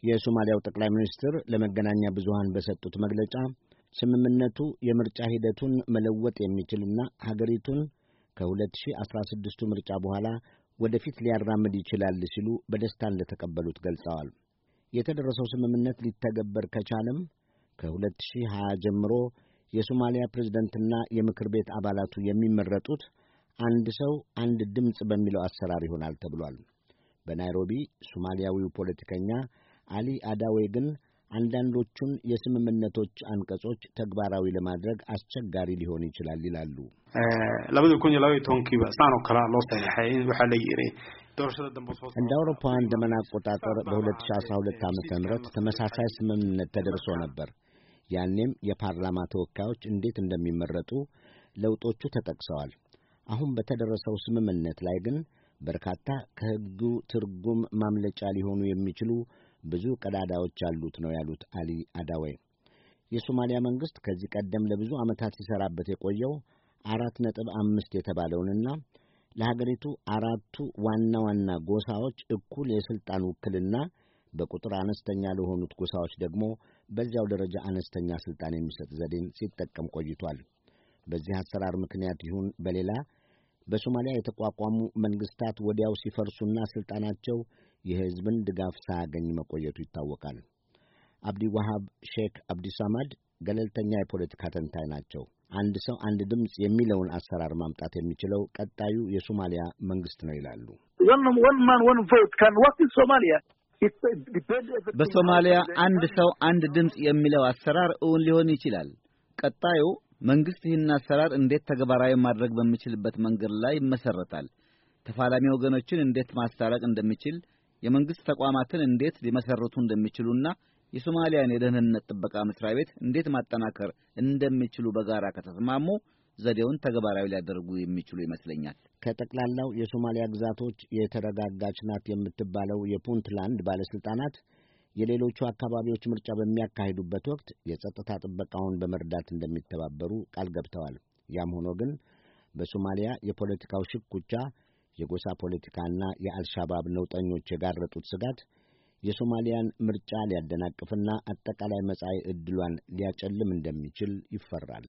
የሶማሊያው ጠቅላይ ሚኒስትር ለመገናኛ ብዙሃን በሰጡት መግለጫ ስምምነቱ የምርጫ ሂደቱን መለወጥ የሚችልና ሀገሪቱን ከ2016ቱ ምርጫ በኋላ ወደፊት ሊያራምድ ይችላል ሲሉ በደስታ እንደተቀበሉት ገልጸዋል። የተደረሰው ስምምነት ሊተገበር ከቻለም ከ2020 ጀምሮ የሶማሊያ ፕሬዝደንትና የምክር ቤት አባላቱ የሚመረጡት አንድ ሰው አንድ ድምፅ በሚለው አሰራር ይሆናል ተብሏል። በናይሮቢ ሶማሊያዊው ፖለቲከኛ አሊ አዳዌ ግን አንዳንዶቹን የስምምነቶች አንቀጾች ተግባራዊ ለማድረግ አስቸጋሪ ሊሆን ይችላል ይላሉ። labadii kun iyo laba iyo tobankiiba saan oo kalea loo saxeexay in waxaa la yidhi እንደ አውሮፓውያን ዘመን አቆጣጠር በ2012 ዓመተ ምህረት ተመሳሳይ ስምምነት ተደርሶ ነበር። ያኔም የፓርላማ ተወካዮች እንዴት እንደሚመረጡ ለውጦቹ ተጠቅሰዋል። አሁን በተደረሰው ስምምነት ላይ ግን በርካታ ከሕጉ ትርጉም ማምለጫ ሊሆኑ የሚችሉ ብዙ ቀዳዳዎች ያሉት ነው ያሉት አሊ አዳዌ። የሶማሊያ መንግሥት ከዚህ ቀደም ለብዙ ዓመታት ሲሠራበት የቆየው አራት ነጥብ አምስት የተባለውንና ለሀገሪቱ አራቱ ዋና ዋና ጎሳዎች እኩል የሥልጣን ውክልና በቁጥር አነስተኛ ለሆኑት ጎሳዎች ደግሞ በዚያው ደረጃ አነስተኛ ሥልጣን የሚሰጥ ዘዴን ሲጠቀም ቆይቷል። በዚህ አሰራር ምክንያት ይሁን በሌላ በሶማሊያ የተቋቋሙ መንግሥታት ወዲያው ሲፈርሱና ሥልጣናቸው የሕዝብን ድጋፍ ሳያገኝ መቆየቱ ይታወቃል። አብዲ ዋሃብ ሼክ አብዲሳማድ ገለልተኛ የፖለቲካ ተንታኝ ናቸው። አንድ ሰው አንድ ድምፅ የሚለውን አሰራር ማምጣት የሚችለው ቀጣዩ የሶማሊያ መንግሥት ነው ይላሉ። በሶማሊያ አንድ ሰው አንድ ድምፅ የሚለው አሰራር እውን ሊሆን ይችላል። ቀጣዩ መንግሥት ይህን አሰራር እንዴት ተግባራዊ ማድረግ በሚችልበት መንገድ ላይ ይመሰረታል። ተፋላሚ ወገኖችን እንዴት ማስታረቅ እንደሚችል፣ የመንግሥት ተቋማትን እንዴት ሊመሰርቱ እንደሚችሉና የሶማሊያን የደህንነት ጥበቃ መስሪያ ቤት እንዴት ማጠናከር እንደሚችሉ በጋራ ከተስማሙ ዘዴውን ተግባራዊ ሊያደርጉ የሚችሉ ይመስለኛል። ከጠቅላላው የሶማሊያ ግዛቶች የተረጋጋች ናት የምትባለው የፑንትላንድ ባለሥልጣናት የሌሎቹ አካባቢዎች ምርጫ በሚያካሂዱበት ወቅት የጸጥታ ጥበቃውን በመርዳት እንደሚተባበሩ ቃል ገብተዋል። ያም ሆኖ ግን በሶማሊያ የፖለቲካው ሽኩቻ፣ የጎሳ ፖለቲካና የአልሻባብ ነውጠኞች የጋረጡት ስጋት የሶማሊያን ምርጫ ሊያደናቅፍና አጠቃላይ መጻኢ ዕድሏን ሊያጨልም እንደሚችል ይፈራል።